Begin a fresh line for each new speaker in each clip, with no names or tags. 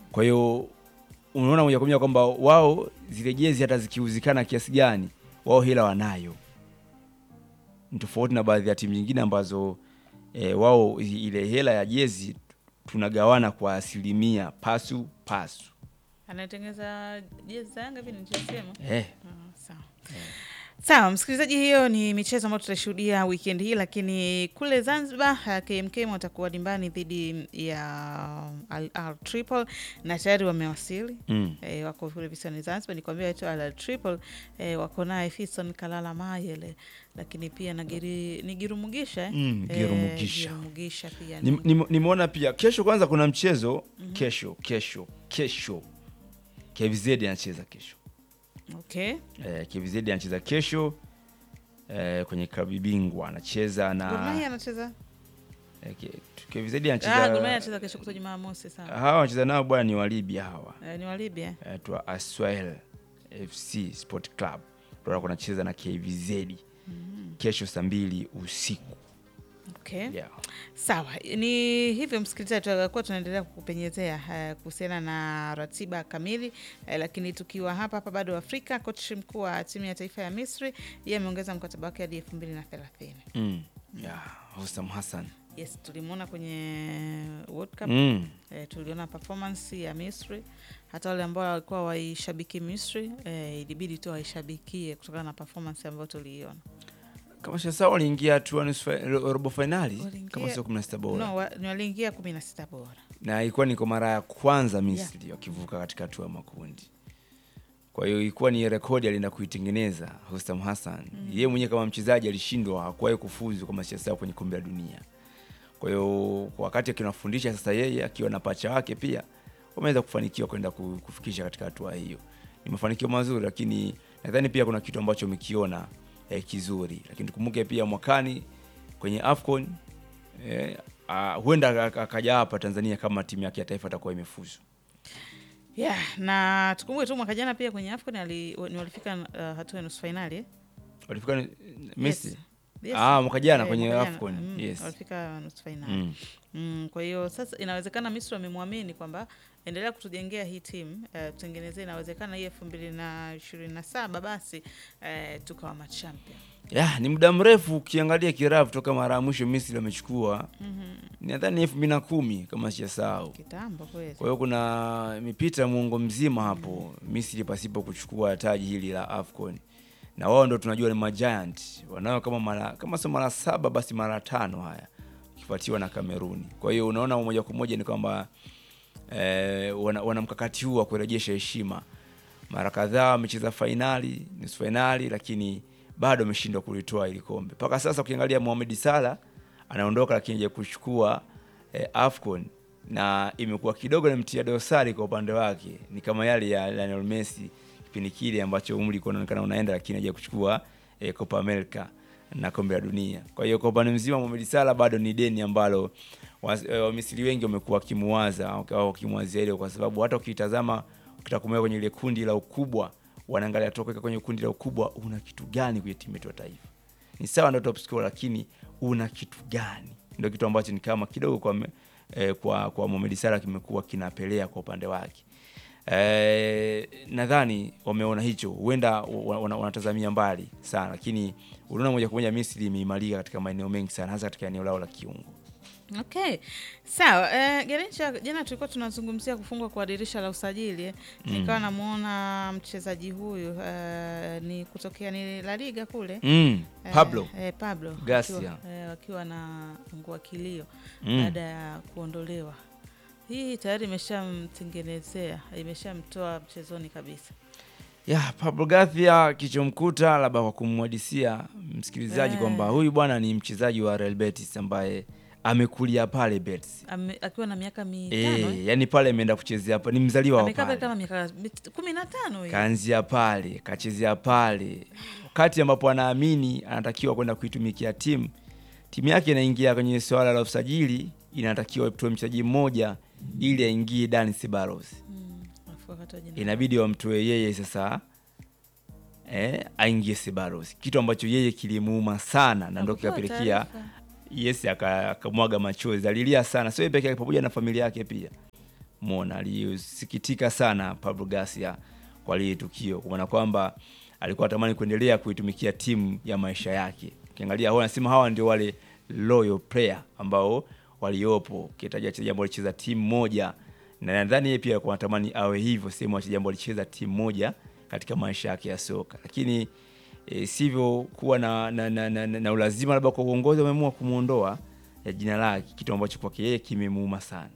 Kwa hiyo unaona moja kwa moja kwamba wao zile jezi hata zikiuzikana kiasi gani, wao hela wanayo, ni tofauti na baadhi ya timu nyingine ambazo e, wao i- ile hela ya jezi tunagawana kwa asilimia pasu pasu.
anatengeneza jezi za Yanga hivi ni nisema.
Eh,
Ah, sawa. Sawa msikilizaji, hiyo ni michezo ambayo tutashuhudia weekend hii, lakini kule Zanzibar uh, KMKM watakuwa dimbani dhidi ya Al Ahly Tripoli na tayari wamewasili.
mm.
E, wako kule visiwani Zanzibar. Nikwambia wetu Al Tripoli e, wako naye Fiston Kalala Mayele, lakini pia na Giri, ni Girumugisha eh?
Mm,
Eh,
Girumugisha.
Girumugisha pia
Nim-
ni-
nim- nimeona pia kesho, kwanza kuna mchezo kesho kesho kesho KVZ anacheza kesho
okay.
eh, KVZ anacheza kesho eh, kwenye klabu bingwa anacheza
Gor Mahia
na
anacheza
eh, K- KVZ
ah, Gor Mahia
anacheza
anacheza kesho kuto Jumamosi sana.
hawa wanacheza nao bwana ni Walibya hawa
Eh, ni wa Libya
eh, twa Aswel FC Sport Club ndio wako wanacheza na KVZ kesho saa mbili usiku
okay.
yeah.
Sawa, ni hivyo msikilizaji, tutakuwa tunaendelea kukupenyezea eh, kuhusiana na ratiba kamili eh, lakini tukiwa hapa hapa bado Afrika, kocha mkuu wa timu ya taifa ya Misri yeye ameongeza mkataba wake hadi elfu mbili na thelathini.
mm. yeah. Hosam Hassan
Yes, tulimwona kwenye World Cup
mm.
eh, tuliona performance ya Misri. Hata wale ambao walikuwa waishabiki Misri eh, ilibidi tu waishabikie kutokana na performance ambayo tuliiona.
kama shasa waliingia hatua nusu fa- ro- robo fainali
Waliingia-
kama sio kumi na sita bora
No, wa- ni waliingia kumi na sita bora.
na ilikuwa ni kwa mara ya kwanza Misri wakivuka katika hatua ya makundi. Kwa hiyo ilikuwa ni rekodi alienda kuitengeneza Hosam Hassan. Yeye mwenyewe kama mchezaji alishindwa, hakuwahi kufuzu kwa mashindano kwenye kombe la dunia. Kwa hiyo kwa wakati akinafundisha sasa, yeye akiwa na pacha wake pia wameweza kufanikiwa kwenda ku- kufikisha katika hatua hiyo. Ni mafanikio mazuri, lakini nadhani pia kuna kitu ambacho umekiona eh, kizuri, lakini tukumbuke pia mwakani kwenye AFCON eh, uh, huenda ak- akaja hapa Tanzania kama timu yake ya taifa atakuwa imefuzu.
Yeah, na tukumbuke tu mwaka jana pia kwenye AFCON ali, ni walifika uh, hatua ya nusu fainali eh?
Walifika ni- Messi
Yes.
Ah, mwaka jana
Eh,
kwenye
mwaka jana,
AFCON,
mm,
yes.
walifika nusu fainali
mm.
mm, kwa hiyo sasa inawezekana Misri wamemwamini kwamba endelea kutujengea hii timu eh, tutengenezee, inawezekana hii elfu mbili na ishirini na saba basi eh, tukawa machampion
ya ni muda mrefu ukiangalia kirafu toka mara ya mwisho Misri wamechukua nadhani elfu mbili na kumi kama sijasahau.
kitambo kweli.
Kwa hiyo kuna mipita muongo mzima hapo Misri pasipo kuchukua taji hili la AFCON, na wao ndo tunajua ni majiant wanao kama mara kama sio mara saba basi mara tano haya ukifuatiwa na Kameruni. Kwa hiyo unaona moja kwa moja ni kwamba eh, wana, wana mkakati huu wa kurejesha heshima. Mara kadhaa wamecheza fainali, nusu fainali, lakini bado wameshindwa kulitoa hili kombe. Mpaka sasa ukiangalia Mohamed Salah anaondoka, lakini haja kuchukua eh, AFCON na imekuwa kidogo ni mtia dosari kwa upande wake, ni kama yale ya Lionel Messi kipindi kile ambacho umri ulikuwa unaonekana unaenda, lakini haja kuchukua eh, Copa America na kombe la dunia. Kwa hiyo kwa upande mzima Mohamed Salah bado ni deni ambalo was- eh, Wamisri wengi wamekuwa wakimuwaza au wakimwazia hilo, kwa sababu hata ukitazama ukitaka kumweka kwenye ile kundi la ukubwa, wanaangalia toka kwenye kundi la ukubwa, una kitu gani kwenye timu yetu ya taifa? Ni sawa ndio top scorer, lakini una kitu gani? Ndio kitu ambacho ni kama kidogo kwa me- eh, kwa kwa Mohamed Salah kimekuwa kinapelea kwa upande wake. Eh, nadhani wameona hicho, huenda wa- wana- wanatazamia mbali sana, lakini unaona moja kwa moja Misri imeimarika katika maeneo mengi sana, hasa katika eneo lao la kiungo.
Okay, sawa. Eh, Garincha, jana tulikuwa tunazungumzia kufungwa kwa dirisha la usajili eh. Nikawa namuona mchezaji huyu eh, ni kutokea ni La Liga kule
Mm,
Eh,
Pablo
eh, Pablo
Garcia.
wakiwa, eh, wakiwa na ngua kilio
Mm.
baada ya kuondolewa. Hii tayari imeshamtengenezea, imeshamtoa mchezoni kabisa.
ya Pablo Garcia kichomkuta, labda kwa kumwadisia msikilizaji
Eh.
kwamba huyu bwana ni mchezaji wa Real Betis ambaye amekulia pale Betis.
Ame, akiwa na miaka mitano
Eh,
eh.
yani pale ameenda kuchezea hapa, ni mzaliwa wa
amekaa pale
pale.
kama miaka mit- kumi na tano hivi.
kaanzia pale kachezea pale, wakati ambapo anaamini anatakiwa kwenda kuitumikia timu. Timu yake inaingia kwenye swala la usajili, inatakiwa itoe mchezaji mmoja ili aingie Dani Ceballos,
Mm, alafu akatoa jina.
inabidi wamtoe yeye sasa eh, aingie Ceballos, kitu ambacho yeye kilimuuma sana na ndo
Hakupewa
kikapelekea
taarifa.
yes aka- akamwaga machozi, alilia sana, sio yeye peke yake, pamoja na familia yake pia Umeona, alisikitika sana Pablo Garcia kwa lile tukio, kwa maana kwamba alikuwa anatamani kuendelea kuitumikia timu ya maisha yake. Ukiangalia hao anasema hawa ndio wale loyal player ambao waliopo, ukitaja wachezaji ambao walicheza timu moja, na nadhani yeye pia alikuwa anatamani awe hivyo, sehemu wachezaji ambao walicheza timu moja katika maisha yake ya soka, lakini e, sivyo kuwa na, na, na, na, na, na ulazima labda kwa uongozi wameamua kumwondoa ya jina lake, kitu ambacho kwake yeye kimemuuma sana.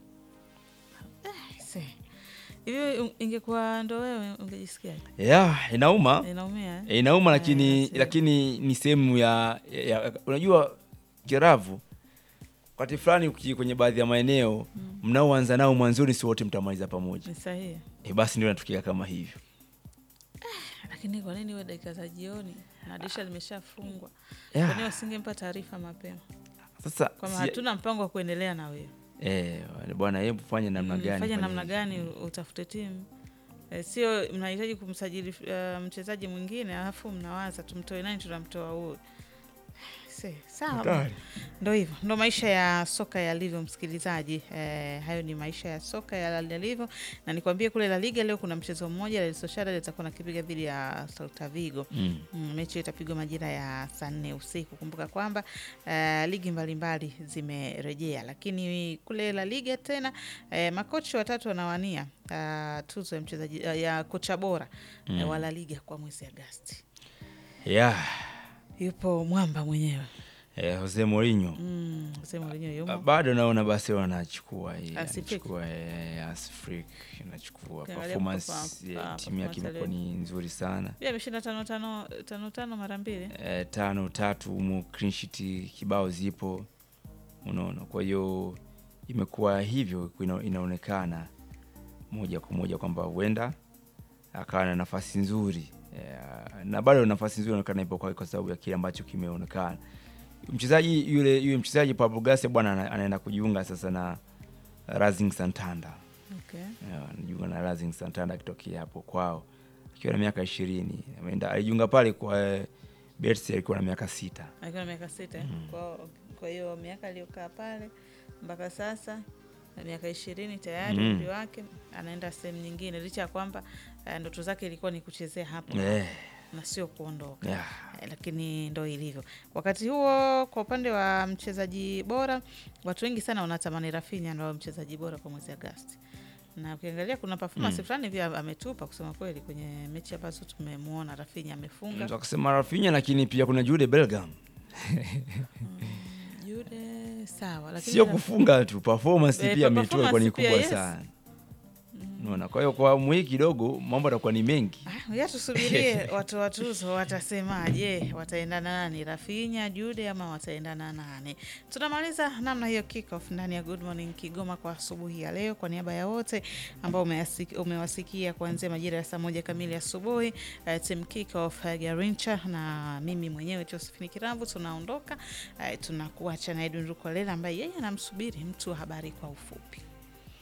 Se. Hivi un- ingekuwa ndo wewe ungejisikiaje?
Yeah, inauma
Inaumia eh?
E, inauma lakini
Eh, sio.
lakini ni sehemu ya, ya unajua kiravu wakati fulani uki- kwenye baadhi ya maeneo mnaoanza nao mwanzoni si wote mtamaliza pamoja.
Ni sahihi.
E, basi ndio natukia kama hivyo.
Lakini kwa nini iwe dakika za jioni na dirisha limeshafungwa?
Yeah.
Kwa nini wasingempa taarifa mapema
Sasa
kwamba
si-
hatuna mpango wa kuendelea na wewe?
eh, bwana hebu fanye namna
Mm,
gani?
fanya
fanye
namna
hivi.
gani utafute timu e, sio mnahitaji kumsajili uh, mchezaji mwingine alafu mnawaza tumtoe nani, tunamtoa huyu. Se, sawa
Hatari.
ndo hivyo ndo maisha ya soka yalivyo msikilizaji eh, hayo ni maisha ya soka ya- yalivyo na nikwambie kule la liga leo kuna mchezo mmoja Real Sociedad litakuwa nakipiga dhidi ya Celta Vigo
Mm.
Mm, mechi hiyo itapigwa majira ya saa nne usiku. Kumbuka kwamba eh, ligi mbalimbali zimerejea, lakini kule La Liga tena eh, makocha watatu wanawania ah, tuzo ya mchezaji ah, ya kocha bora eh, wa La Liga kwa mwezi Agasti.
Yeah.
Yupo mwamba mwenyewe
Eh, Jose Mourinho
mm, sema wenyewe yumo
bado naona basi wanachukua hii,
Hansi Flick.
anachukua eh, Hansi Flick anachukua
Ukiangalia
performance
perform-
ya
ah,
timu yake
performance
imekuwa ni nzuri sana.
pia ameshinda tano tano tano tano mara mbili.
eh, tano tatu mu clean sheet kibao zipo, unaona. Kwa hiyo imekuwa hivyo, ina, inaonekana moja kwa moja kwamba huenda akawa na nafasi nzuri eh, na bado nafasi nzuri inaonekana ipo kwake kwa sababu ya kile ambacho kimeonekana. Mchezaji yule yule mchezaji Pablo Garcia bwana ana- anaenda kujiunga sasa na Racing Santander
Okay.
Eh, anajiunga na Racing Santander akitokea hapo kwao akiwa na miaka ishirini. Ameenda alijiunga pale kwa eh, Betis alikuwa na miaka sita.
Akiwa na miaka sita eh? kwa, kwa hiyo miaka aliyokaa pale mpaka sasa na miaka ishirini tayari
Mm.
umri wake anaenda sehemu nyingine, licha ya kwamba eh, ndoto zake ilikuwa ni kuchezea hapo
Eh,
na sio kuondoka
yeah.
Eh, lakini ndo ilivyo. Wakati huo kwa upande wa mchezaji bora, watu wengi sana wanatamani Rafinha ndo awe mchezaji bora kwa mwezi Agasti, na ukiangalia kuna performance
Mm.
fulani pia ametupa kusema kweli kwenye mechi ambazo tumemwona Rafinha amefunga
Mtu akasema Rafinha, lakini pia kuna Jude Bellingham,
Jude sawa, lakini
sio
Raf-
kufunga tu, performance
Eh,
pia ametoa kwa ni
performance pia,
kubwa
yes.
sana. Unaona, kwa hiyo kwa awamu hii kidogo mambo yatakuwa ni mengi.
Ah, ya tusubirie watu wa tuzo watasemaje, wataendana nani, Rafinha, Jude ama wataendana nani? Tunamaliza namna hiyo kickoff ndani ya Good Morning Kigoma kwa asubuhi ya leo. Kwa niaba ya wote ambao umeasik- umewasikia kuanzia majira ya saa moja kamili asubuhi, uh, team kickoff uh, Garincha na mimi mwenyewe Josephine Kiramvu tunaondoka. Uh, tunakuacha na Edwin Rukolela ambaye yeye anamsubiri mtu wa habari kwa ufupi.